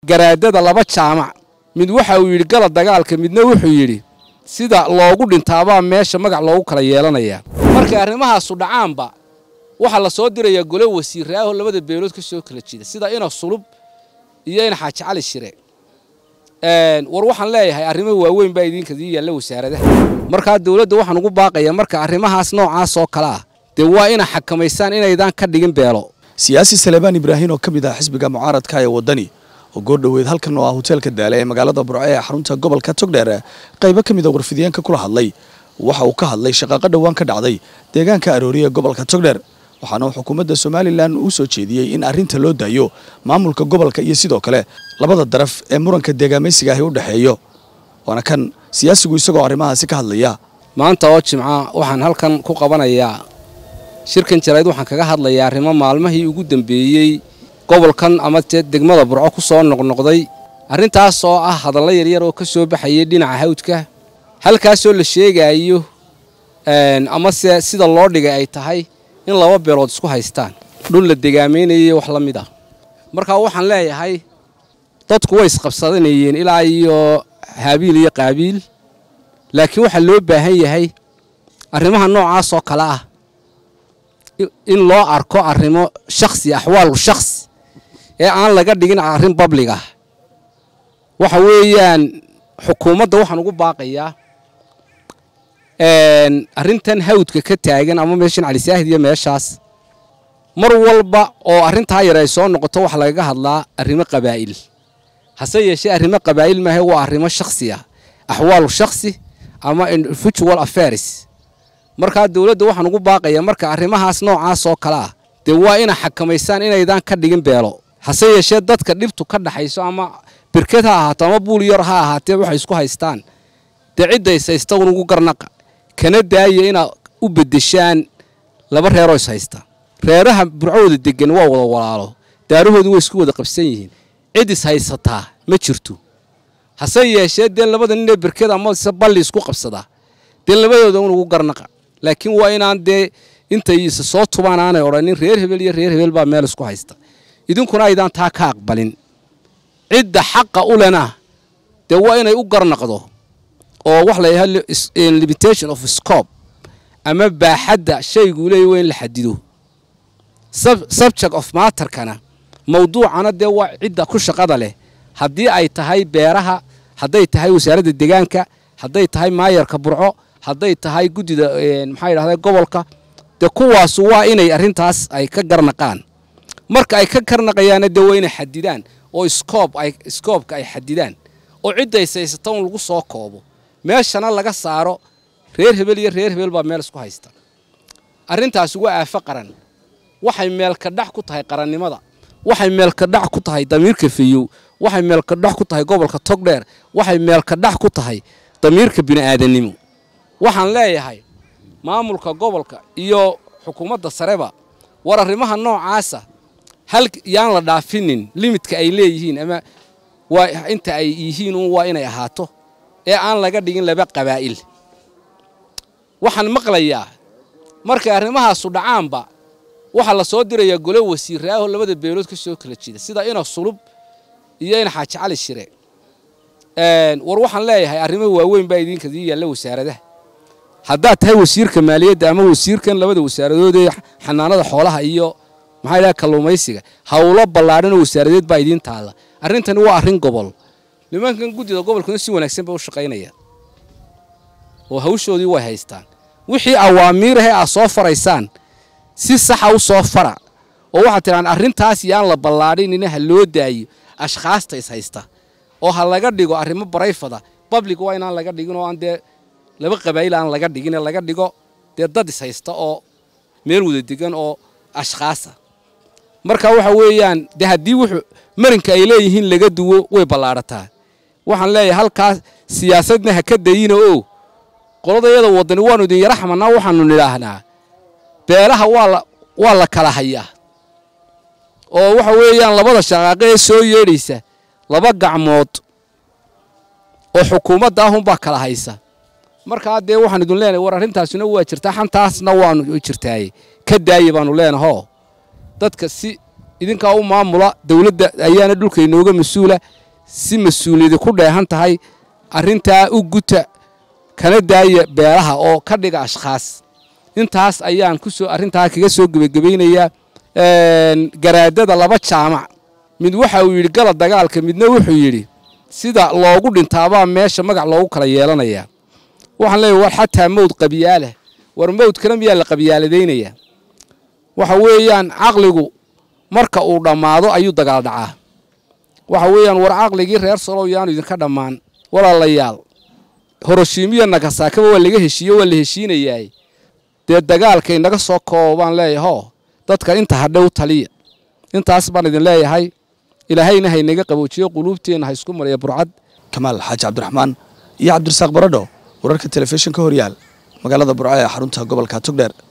garaadada laba jaamac mid waxa uu yidhi gala dagaalka midna wuxuu yidhi sida loogu dhintaabaa meesha magac loogu kala yeelanayaa markay arrimahaasu dhacaanba waxaa la soo dirayaa gole wasiiraaho labada beelood ka soo kala jida sida ina sulub iyo ina xaaji cali shire war waxaan leeyahay arrimo waaweyn baa idinkadii yaalla wasaaradaha markaa dowladda waxaan ugu baaqayaa marka arrimahaas noocaas oo kale ah dee waa ina xakamaysaan inaydaan ka dhigin beelo siyaasi salebaan ibraahin oo ka mid ah xisbiga mucaaradka ee waddani oo goordhoweed halkan oo ah hoteelka daale ee magaalada burco ee xarunta gobolka togdheer qaybo ka mid a warfidiyeenka kula hadlay waxa uu ka hadlay shaqaaqo dhowaan ka dhacday deegaanka aroori ee gobolka togdheer waxaana uu xukuumadda somalilan uu soo jeediyey in arrinta loo daayo maamulka gobolka iyo sidoo kale labada daraf ee muranka deegaamaysiga ahi u dhexeeyo waana kan siyaasigu isagoo arrimahaasi ka hadlaya maanta oo jimca waxaan halkan ku qabanayaa shirkan jarayd waxaan kaga hadlayaa arrimo maalmihii ugu dambeeyey gobolkan ama te degmada burco ku soo noqnoqday arrintaas oo ah hadallo yaryar oo ka soo baxayay dhinaca hawdka halkaasoo la sheegaayo amase sida loo dhigay ay tahay in laba beelood isku haystaan dhul la degaamaynayay wax la mid ah markaa waxaan leeyahay dadku way isqabsadanayeen ilaa iyo haabiil iyo qaabiil laakiin waxaa loo baahan yahay arrimaha noocaas oo kale ah in loo arko arrimo shakhsi axwaalu shakhsi ee aan laga dhigin arrin bablig ah waxa weeyaan xukuumadda waxaan ugu baaqayaa arrintan hawdka ka taagan ama meeshan calisaahid iyo meeshaas mar walba oo arrintaa yar ay soo noqoto waxa lagaga hadlaa arrimo qabaa'il hase yeeshee arrimo qabaa'il maahe waa arrimo shakhsi ah axwaalu shakhsi ama individual affairs markaa dowladda waxaan ugu baaqayaa marka arrimahaas noocaas oo kale ah dee waa ina xakamaysaan inaydaan ka dhigin beelo hase yeeshee dadka dhibtu ka dhaxayso ama birked ha ahaato ama buul yar ha ahaatee waxay isku haystaan dee cidda ishaysta unugu garnaqa kana daaya inaad u beddeshaan laba reeroo is haysta reeraha burcooda deggan waa wada walaalo daarahoodu way isku wada qabsan yihiin cid is haysataa ma jirto hase yeeshee dee labada ninee birked amase balli isku qabsadaa dee labadooda unugu garnaqa laakiin waa inaan dee intay isa soo tubaan aanay odhanin reer hebel iyo reer hebel baa meel isku haysta idinkuna aydaan taa ka aqbalin cidda xaqa u lena dee waa inay u garnaqdo oo wax la yidhaha limitation of scope ama baaxadda shayguu leeya waa in la xadido subject of matterkana mawduucana dee waa cidda ku shaqada leh haddii ay tahay beeraha hadday tahay wasaaradda deegaanka hadday tahay maayarka burco hadday tahay guddida maxaa yidhahda gobolka dee kuwaasu waa inay arrintaas ay ka garnaqaan marka ay ka garnaqayaana dee waa inay xadidaan oo scoob ay scoobka ay xadidaan oo cidda ishaysata un lagu soo koobo meeshana laga saaro reer hebel iyo reer hebel baa meel isku haysta arrintaasi waa aafo qaran waxay meelkadhax ku tahay qarannimada waxay meelkadhax ku tahay damiirka feyow waxay meelkadhax ku tahay gobolka togdheer waxay meelkadhax ku tahay damiirka bini'aadannimo waxaan leeyahay maamulka gobolka iyo xukuumadda sareba war arrimaha noocaasa hal yaan la dhaafinin limidka ay leeyihiin ama waa inta ay yihiin un waa inay ahaato ee aan laga dhigin laba qabaa'il waxaan maqlayaa markay arrimahaasu dhacaanba waxaa la soo dirayaa gole wasiiraaho labada beelood ka soo kala jida sida ina sulub iyo ina xaaji cali shire war waxaan leeyahay arrimo waaweyn baa idinkadii yaalla wasaaradaha haddaad tahay wasiirka maaliyadda ama wasiirkan labada wasaaradood ee xanaanada xoolaha iyo maxaa idhaha kalluumaysiga howlo ballaadhanoo wasaaradeed baa idiin taalla arrintani waa arrin gobol nimankan guddida gobolkuna si wanaagsan bay u shaqaynayaan oo hawshoodii way haystaan wixii awaamiirahee aad soo faraysaan si saxa u soo fara oo waxaad tidhaan arrintaas yaan la ballaadhinina ha loo daayo ashkhaasta is haysta oo ha laga dhigo arrimo barayfada bablig waa inaan laga dhigin oo aan dee laba qabaa'il aan laga dhigine laga dhigo dee dad is haysta oo meel wada degan oo ashkhaasa marka waxa weeyaan dee haddii wuxuu marinka ay leeyihiin laga duwo way ballaadhataa waxaan leeyahay halkaas siyaasadna ha ka dayina oo qoladayada waddani waannu idin yara xamanaa waxaannu nidhaahnaa beelaha waa la kala hayaa oo waxa weeyaan labada shaqaaqe ee soo yeedhaysa laba gacmood oo xukuumadda ahunbaa kala haysa markaa dee waxaan idin leenahay war arrintaasina waa jirtaa xantaasna waannu jirtaaye ka daaye baannu leenahoo dadka si idinkaa u maamula dowladda ayaana dhulka inooga mas-uula si mas-uuliyadi ku dheehan tahay arrintaa u guta kana daaya beelaha oo ka dhiga ashkhaas intaas ayaan kusoo arrintaa kaga soo gebagabaynayaa garaadada laba jaamac mid waxa uu yidhi gala dagaalka midna wuxuu yidhi sida loogu dhintaabaa meesha magac loogu kala yeelanayaa waxaan leeyahy war xataa mawd qabyaalah war mawdkana miyaa la qabyaaladaynayaa waxa weeyaan caqligu marka uu dhammaado ayuu dagaal dhacaa waxa weeyaan war caqligii reer solow yaanu idinka dhammaan walaalayaal horoshiimiya nagasaakaba waa laga heshiiye waa la heshiinayaay dee dagaalka inaga soo koobo baan leeyaho dadka inta hadhe u taliya intaas baan idin leeyahay ilaahayna haynaga qaboojiyo quluubteenna ha isku mariya burcad kamaal xaaji cabdiraxmaan iyo cabdirasaaq baradho wararka telefishinka horyaal magaalada burco ee xarunta gobolka togdheer